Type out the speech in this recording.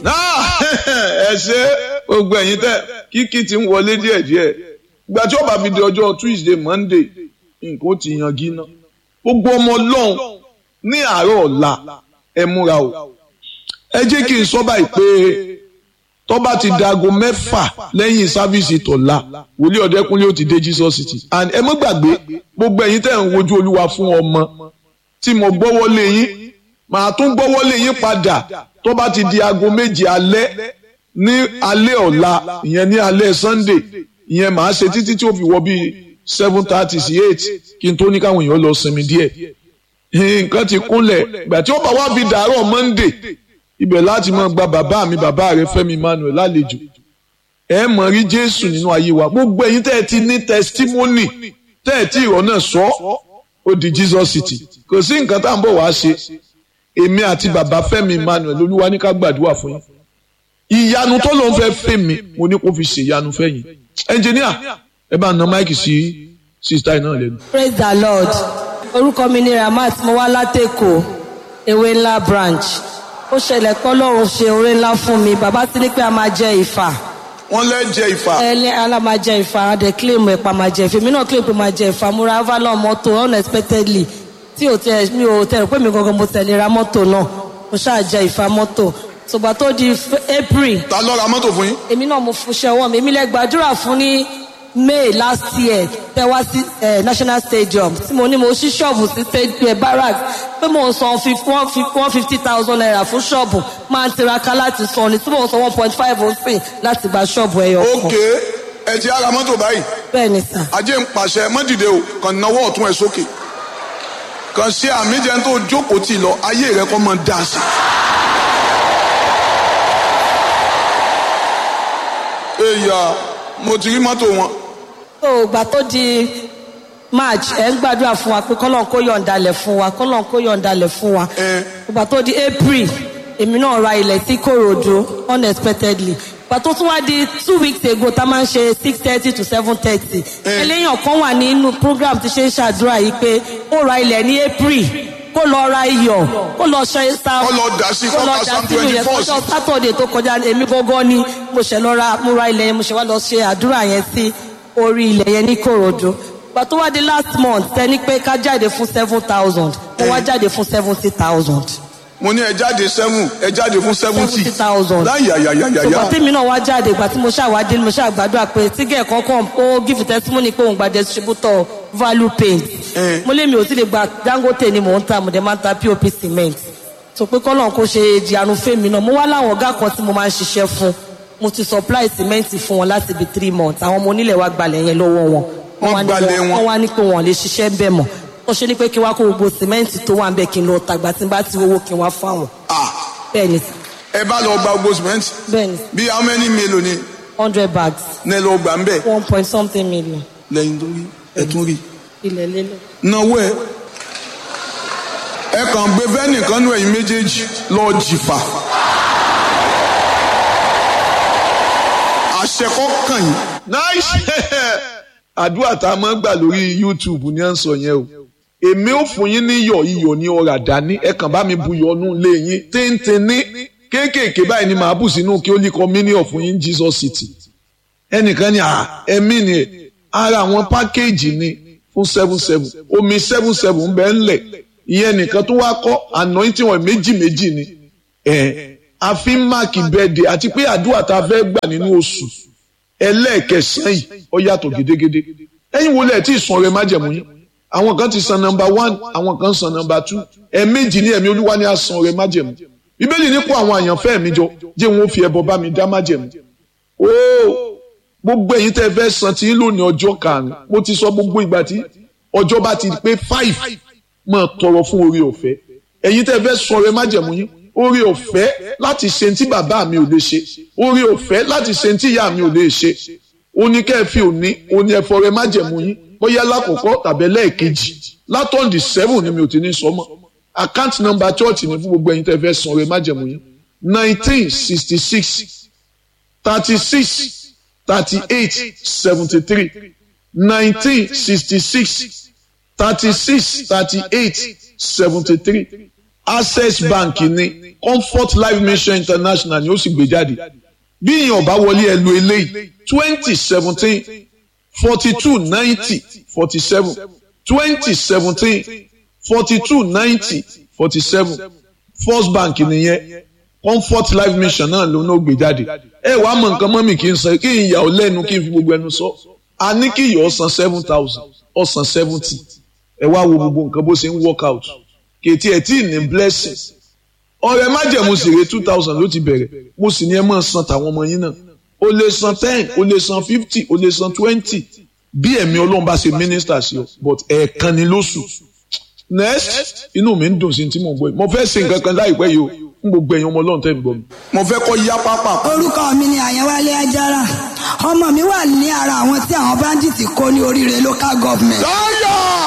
ẹ ṣe gbogbo ẹ̀yin tẹ kíkì ti ń wọlé díẹ̀díẹ̀ ìgbà tí ó bá fi di ọjọ́ Tuesday Monday nǹkan ó ti yanjú ná gbogbo ọmọ Ọlọ́run ní àárọ̀ ọ̀la ẹ múra o ẹ jẹ́ kí n sọ báyìí pé tó bá ti dago mẹ́fà lẹ́yìn sáfíìsì tọ̀la wòlíì ọ̀dẹ́kúnlé ó ti dé Jesus City and ẹ mọ́ gbàgbé gbogbo ẹ̀yin tẹ̀ ń wojú olúwa fún ọmọ tí mo gbọ́wọ́ lé yín màá tún gbọ́wọ́ lé yín padà tó bá ti di aago méje alẹ́ ní alẹ́ ọ̀la ìyẹn ní alẹ́ Sunday ìyẹn màá ṣe títí tí ó fi wọ bíi seven thirty sí eight kí n tó ní káwọn èèyàn lọ sinmi díẹ̀ nǹkan ti kúnlẹ̀ ìgbà tí ó bá wá fi dàárọ̀ Monday ibẹ̀ láti máa gba bàbá mi bàbá rẹ Fẹ́mi Emmanuel lálejò ẹ mọ̀ rí Jésù nínú ayé wa gbogbo ẹ̀yin tẹ́ ẹ ti ní testimony tẹ́ ẹ tí ìrọ̀ náà sọ ó di Jesus City kò sí nǹkan tá à ń bọ̀ wá ṣe èmi àti bàbá Fẹ́mi Emmanuel olúwa ní ká gbàdúrà fún yín ìyanu tó ló ń fẹ́ fẹ́ mi mo ní kó fi ṣe ìyanu fẹ́ yín ẹnjìníà ẹ bá na máìkì sí sísítà náà lẹ́nu. praise the lord orúkọ mi ni ramat mo wá látẹ̀kọ̀ ewé ńlá branch ó ṣẹlẹ̀ kọ́ lọ́run ṣe oore ńlá fún mi bàbá ti ní pé a máa jẹ ìfà wọ́n lẹ́ jẹ ìfà. ẹni ala máa jẹ ìfà a dẹ̀ claim ẹ̀pà máa jẹ ìfà èmi náà claim pé máa jẹ ìfà mo ra avalon mọ́tò unexpectedly tí ò tẹ mi ò tẹ rò pé mi gangan mo tẹ̀lé ra mọ́tò náà mo ṣáà jẹ ìfà mọ́tò ṣùgbọ́n tó di april ta ló ra mọ́tò fún yín. èmi náà mo fún ṣẹwọ́ mi èmi lẹ gbàdúrà fún ní may last year tẹ wá sí national stadium tí mo ní mo ṣí ṣọ́ọ̀bù sí stadium barracks pé mo ń san one fifty thousand naira fún ṣọ́ọ̀bù máa ń tiraka láti san ni tí mo ń san one point five òsìn láti gba ṣọ́ọ̀bù ẹyọ kan. ok ẹ ti ara mọ́tò báyìí bẹ́ẹ̀ ni sà. ajé ń pàṣẹ mọ́dìde o kàn náwó ọ̀tún ẹ̀ sókè kàn ṣe àmì jẹun tó jókòó tì lọ ayé rẹ kọ́ mọ́ dá sí. èèyà mo ti rí mọ́tò wọn. tó gbà tó di march ẹ ń gbàdúrà fún wa pé kọ́lọ́n kó yọ̀ǹdalẹ̀ fún wa kọ́lọ́n kó yọ̀ǹdalẹ̀ fún wa. gbà tó di april èmi náà ra ilẹ̀ sí korodo unexpectedly gbà tó tún wá di two weeks ago tá a máa ń ṣe six thirty to seven thirty. eléyàn kan wà nínú program tí ṣe ń ṣàdúrà yìí pé ó ra ilẹ̀ ní april kó lọ ra iyọ̀ kó lọ ṣe sa kó lọ dà sí kó lọ dà sínú yẹn kọjọ sátọ̀dẹ̀ tó kọjá èmi gángan ni mo ṣe lọ ra mo ra ilẹ̀ yẹn mo ṣe wá lọ ṣe àdúrà yẹn sí orí ilẹ̀ yẹn ní korodo gbà tó wá di last month tẹni pé ká jáde fún seven thousand mo wá jáde fún seventy thousand. mo ní ẹ jáde seven ẹ jáde fún seventy seventy thousand. láyàyàyàyà. ṣùgbọ́n tèmi náà wá jáde ìgbà tí mo ṣàwádìí mo ṣàgbàdúrà pé tígẹ̀ kankan ó give testimony pé òun gba distributor value paint. mo lé mi ò tí lè gba Dangote ni mò ń ta mo dẹ̀ máa ń ta POP cement. tó pé kọ́nà kó ṣe ìjìyànú fèmí náà mo wá láwọn ọ̀gá kan tí mo máa ń ṣiṣẹ́ fún mo ti supply cement fún wọn láti bí three months àwọn ọmọ onílẹ̀ wa gbalẹ̀ yẹn lọ́wọ́ wọn. wọ́n gbalẹ̀ wọn. wọ́n wá ní pé wọ́n lè ṣiṣẹ́ ń bẹ̀ mọ́ wọ́n ṣe ní pé kí wá kó gbogbo cement tó wà ń bẹ̀ kí n lọ tàgbà tí n bá ti owó kí n wá fáwọn. bẹ́ẹ̀ ni sà. ẹ bá lọ gba gbogbo cement. bẹ́ẹ̀ ni bí how many mélòó ni. hundred bags. ní ẹ lọ gbà ń bẹ̀. one point something million. lẹ́yìn tó rí ẹ tún rí. ilẹ̀ lélẹ̀. náwó ẹ ẹ kàn gbé fẹ́nìkan nù ẹ̀yin méjèèjì lọ jìfà. àṣẹkọ kàn yín. nice àdúrà tá a máa ń gbà lórí YouTube ni à ń sọ yẹn o èmi ò fún yín ní iyọ̀ iyọ̀ ní ọ̀rà dání ẹ kàn bá mi bu iyọ̀ nù lé yín téńté ní kéékèèké báyìí ni màá bù sínú kí ó lè kọ́ mílíọ̀ fún yín Jesus City ẹnìkan ní ẹ̀mí ni ara àwọn pákéèjì ni fún seven seven omi seven seven ń bẹ ńlẹ̀ ìyẹn nìkan tó wá kọ́ anointing wọn méjì méjì ni ẹ̀ àfi máàkì bẹ́ẹ̀dẹ̀ àti pé àdúrà tá a fẹ́ gbà nínú oṣù ẹlẹ́ẹ̀kẹsàn yìí ó yàtọ̀ gédégédé ẹ̀yin wo lẹ̀ tí ì sun ọrẹ májẹ̀mú yín àwọn kan ti san nọ́mbà one àwọn kan san nọ́mbà two ẹ̀ẹ̀mejì ní ẹ̀mí olúwa ní a san ọrẹ májẹ̀mú bíbélì ní kó àwọn àyànfẹ́ mi jọ jẹ́ wọn ó fi ẹbọ bá mi dá májẹ̀mú ooo gbogbo ẹ̀yin tẹ́ fẹ́ san tí ń lò ní ọjọ́ karùn-ún mo ti sọ gbogbo ìgbà tí ọjọ́ bá ti pé five máa tọrọ fún orí ọ̀fẹ́ ẹ̀yin tẹ́ fẹ́ sọ ọrẹ májẹ̀mú yín orí ọ̀fẹ́ láti ṣe tí bàbá mi ò lè ṣe orí ọ̀fẹ́ láti ṣe tí ìyá mi ò lè ṣe oníkẹ́ẹ̀fì òní oní ẹ̀fọ́ rẹ májẹ̀mú yín bóyá lákòókò tàbí lẹ́ẹ̀kejì látọ̀ǹdì seven ni mi ò ti ní sọ mọ́ account number church ni fún gbogbo ẹ̀yin tẹ́ fẹ́ san ọrẹ májẹ̀mú yín nineteen sixty six thirty six thirty eight seventy three nineteen sixty six thirty six thirty eight seventy three access bank ní comfort life mission international ni ó sì gbé jáde bí ìyẹn ọba wọlé ẹ lo eléyìí twenty seventeen forty two ninety forty seven twenty seventeen forty two ninety forty seven first bank nìyẹn comfort life mission náà ló náà gbé jáde ẹ wàá mọ nǹkan mọ́mì kí n sọ kí n yà ọ́ lẹ́nu kí n fi gbogbo ẹnu sọ a ní kí ìyọ̀ ọ̀sán seven thousand ọ̀sán seventy ẹ wá wo gbogbo nǹkan bó ṣe ń work out kètì ẹ̀ tí ì ní blessing ọ̀rẹ́ májẹ̀mú sì rè two thousand ló ti bẹ̀rẹ̀ mo sì ní ẹ máa san tàwọn ọmọ yín náà o lè san ten o lè san fifty o lè san twenty bí ẹ̀mí ọlọ́run bá ṣe minister sí ọ but ẹ̀ẹ̀kan ni lóṣù next inú mi ń dùn sí tí mo gbọ́ yìí mo fẹ́ ṣe nǹkan kan láìpẹ́ yìí o n gbogbo ẹ̀yin ọmọ ọlọ́run tẹ́ ń gbọ́ mi. mo fẹ́ kọ́ yá pápá. orúkọ mi ni àyẹ̀wálé ajára ọmọ mi wà ní ara àwọn tí àwọn báńdíìtì kó ní oríire local government. láyọ̀